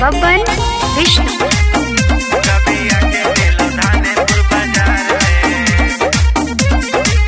बबन विष्णु कभी आके मिलो धानेपुर बाजार में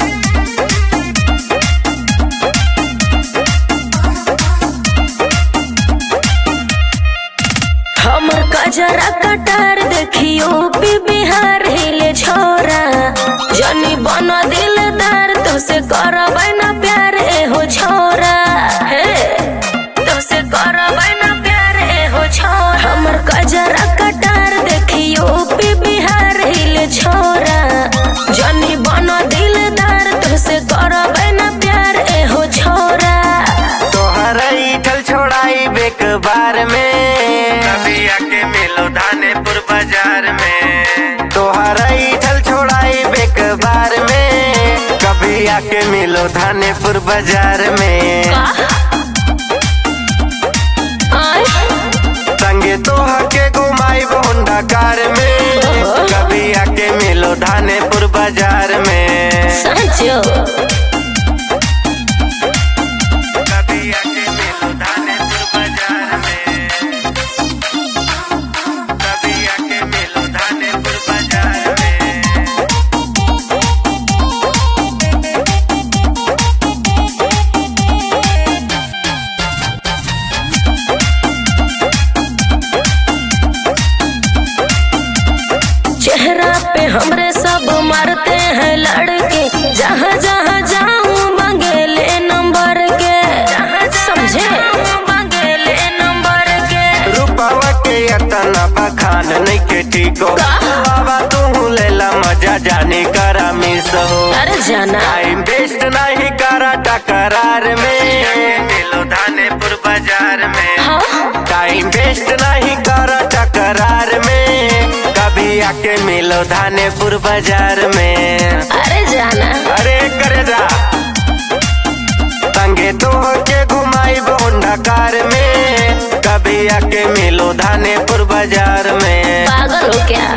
हमर कजरा कटार देखियो पी बिहार हिले छोरा जनी बन दिलदार तुसे करबै ना प्यार एहो छोरा हे तुसे करबै ना प्यार एहो छोरा हमर कजरा कटार देखियो पी बिहार हिले छोरा जनी बन दिलदार तुसे करबै ना प्यार एहो छोरा तोहरा ईठल छोड़ाई बेक बार में कभी आके मिलो धानेपुर बाजार में तोहरा ईठल छोड़ाई बेक बार में कभी आके मिलो धानेपुर बाजार में आय संगे तोहा के घुमाई होंडा कार में कभी आके मिलो धानेपुर बाजार में साँचो कभी आके मिलो धानेपुर बाजार में कभी आके मिलो धानेपुर बाजार में चेहरा पे हमरे सब मारते हैं लड़के जहाँ जहाँ जाऊँ मंगेले नंबर के समझे मंगेले नंबर के रूपावा के अतना बखान नहीं के ठीको बाबा तू लेला मजा जाने करा मिस हो अरे जाना टाइम वेस्ट नहीं करा टकरार में मिलो धानेपुर बाजार में हाँ टाइम वेस्ट नहीं करा टकरार में कभी आके मिलो धानेपुर बाजार में अरे जाना अरे करे जा संगे तो के घुमाई होंडा कार में कभी आके मिलो धानेपुर बाजार में पागल हो क्या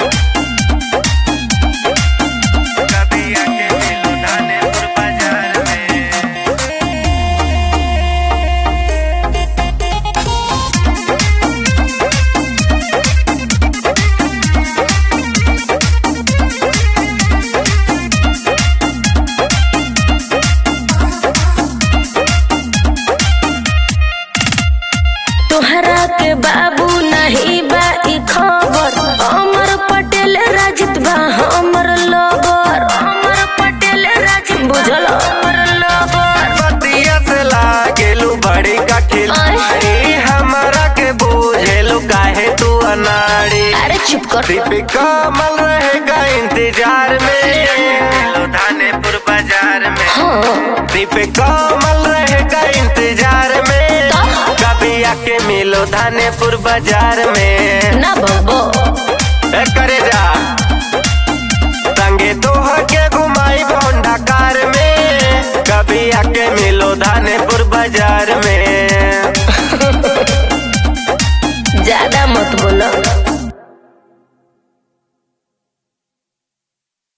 कभी आके मिलो धानेपुर बाजार में तोहरा के बाबू नहीं बा ई खबर अमर पटेल राजित बा हमर लवर अमर पटेल राजित बुझल हमर लवर बतिया से लागेलू बड़ी का खिलाड़ी हमरा के बूझेलू काहे तू अनाड़ी अरे चुप कर दीप कमल रहेगा इंतजार में मिलो धानेपुर बाजार में हाँ दीप कमल रहेगा इंतजार में कभी आके मिलो धानेपुर बाजार में ना बाबो ए, करे जा